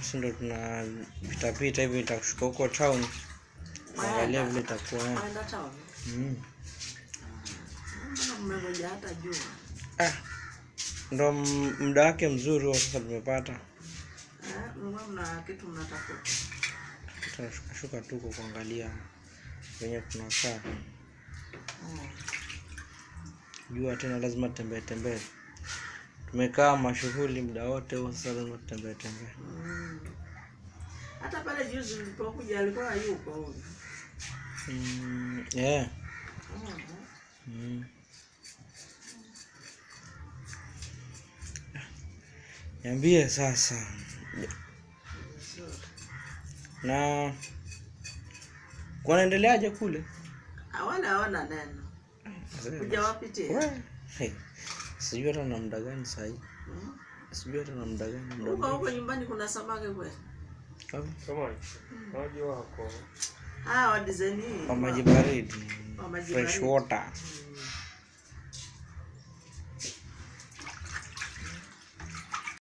Sisi ndo tuna pita pita hivi nitakushuka huko town. Angalia vile itakuwa. eh. Waenda town. Mm. Mbona mmengoja hata jua? Ah. Ndo m- muda wake mzuri huo sasa tumepata. Eh, mlikuwa mna kitu mnatafuta. Tunashuka shuka tu kwa kuangalia venye tunakaa. Oh. Jua tena lazima tembee tembee. Tumekaa mashughuli muda wote huo sasa lazima tutembee tembee. Mm. Hata pale juzi nilipokuja alikuwa hayuko huyu. Mm, yeah. Mhm. Mm. Niambie sasa. Vizuri. Na kunaendeleaje kule? Hawana hawana neno. Kuja wapitie. We, hey, Sijui hata na muda gani sahii. Mm. Sijui hata na muda gani. muda Huko gani. huko nyumbani kuna samaki kweli? Wapi? Samaki. Maji wako. Ah, wa design hii. Kwa maji baridi. Kwa maji Fresh baridi. water.